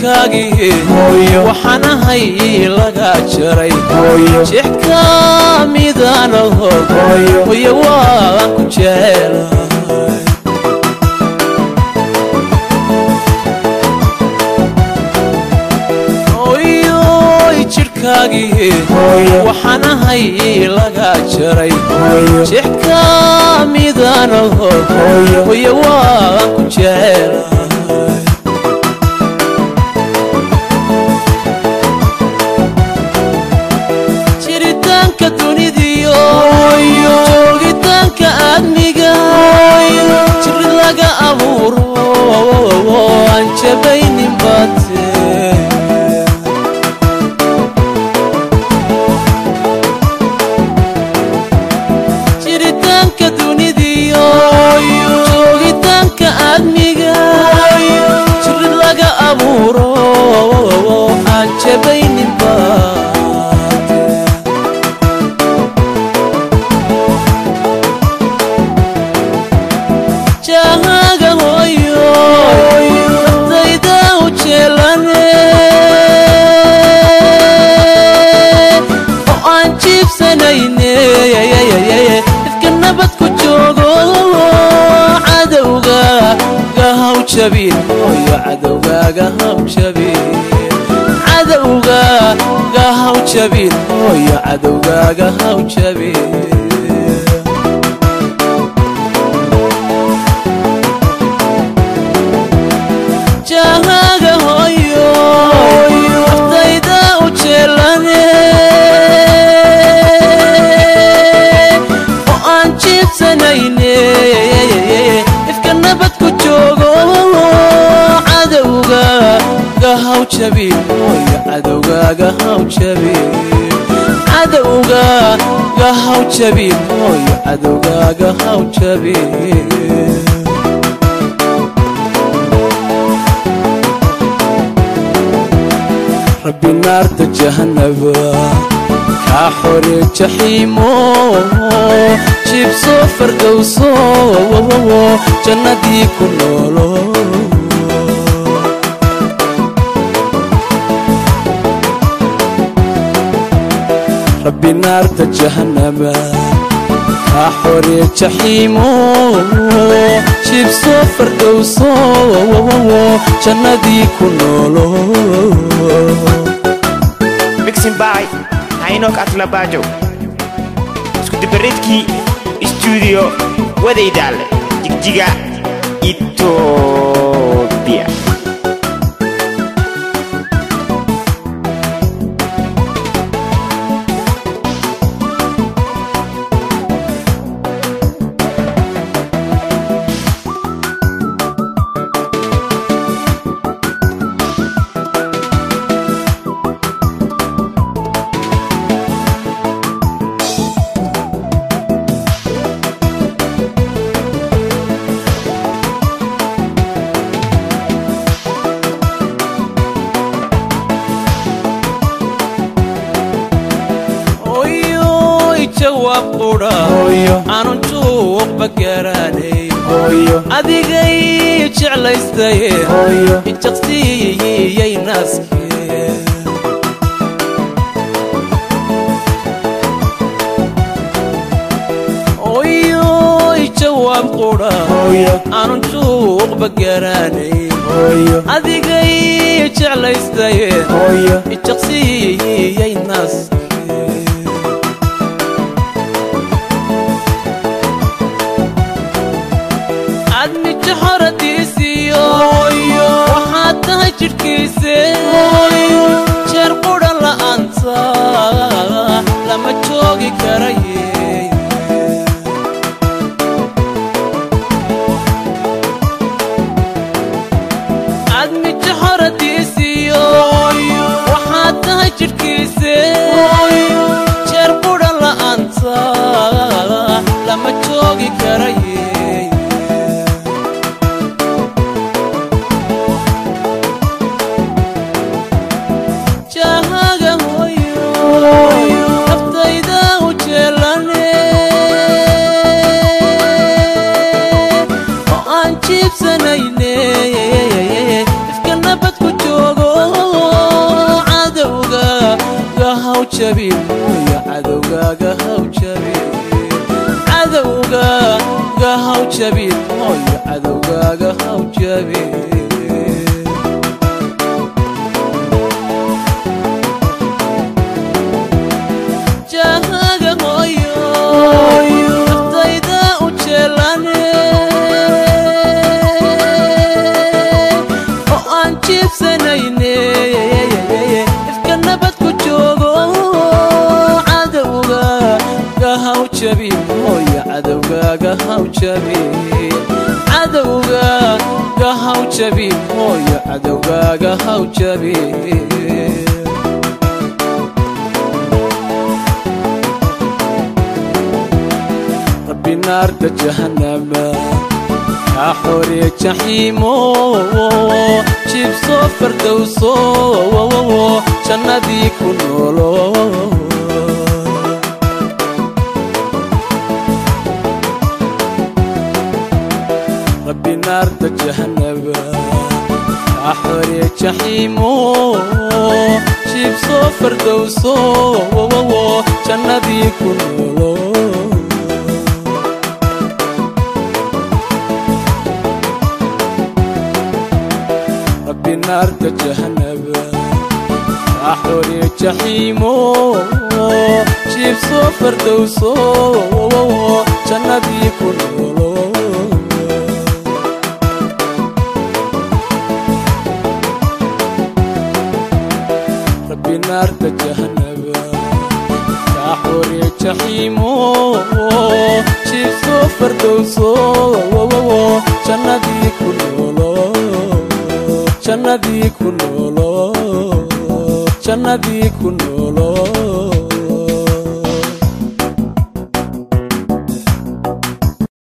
jidhkaagii waxaan ahay laga jaray jeex ka midaanaho hoye waan ku jecelahay waxaan ahay laga jaray jeex ka midaanaho hoye waan ku jecelahay jiritaanka dunidiyo joogitaanka aadmiga jirid laga abuuro aan jabaynin baate jiritaanka dunidiyo joogitaanka aadmiga jirid laga abuuro aan jabaynin baate jahaaga hooyo dayda u jeelane oo aan jiibsanayne ifka nabad ku joogo cadowga gahaw jabin hooyo cadowgaaga haw jabin cadowga gahaw jabin hooyo cadowgaaga haw jabin jahaaga hooyo naftayda u jeelane oo aan jiibsanayne ifka nabad ku joogo cadowga gahaw jabin hooyo cadowgaaga haw jabin cadowga gahaw jabin hooyo cadowgaaga haw jabin rabbi naarta jahanaba kaa xore jaxiimo jibso fardowso jannadii ku noolo rabbi naarta jahanaba kaa xore jaxiimo jibso fardowso jannadii ku noolo mixing by haynok atlabajo isku dibareedkii stuudiyo wadaydaale jigjiga etoobiya hooyoy jawaab qudha aanun juuqba garanay adigay jeclaystaye jaqsiiyey naaskee hooyoy jawaab qudha aanun juuqba garanay adigay jeclaystaye jaqsiiyey naaskee admija horadiisiyo waxaad tahay jidhkiise jeer qudha la'aanta lama joogi karaye admija horadiisiyo waxaad tahay jidhkiise jeer qudha la'aanta lama joogi karaye jabin hooyo cadowgaaga haw jabin cadowgaaga haw jabin hooyo cadowgaaga haw jabin jahaga hooyo naftayda u jeelane oo aan jiibsanayne ifka nabad ku joogo cadowgaaga haw jabin hooyo cadowgaaga haw jabin cadowgaaga haw jabin hooyo cadowgaaga haw jabin rabbi naarta jahannama kaa xoree jaxiimo jibsoo fardowso jannadii ku noolo rabbi naarta jahannama kaa xoree jaxiimo jibsoo fardowso jannadii ku noolo rabbi naarta jahannaba axore jaxiimo jiibsoo fardowso jannadii ku noolo rabbi naarta jahannaba axore jaxiimo jiibsoo fardowso jannadii ku noolo jannadii ku noolo jannadii ku noolo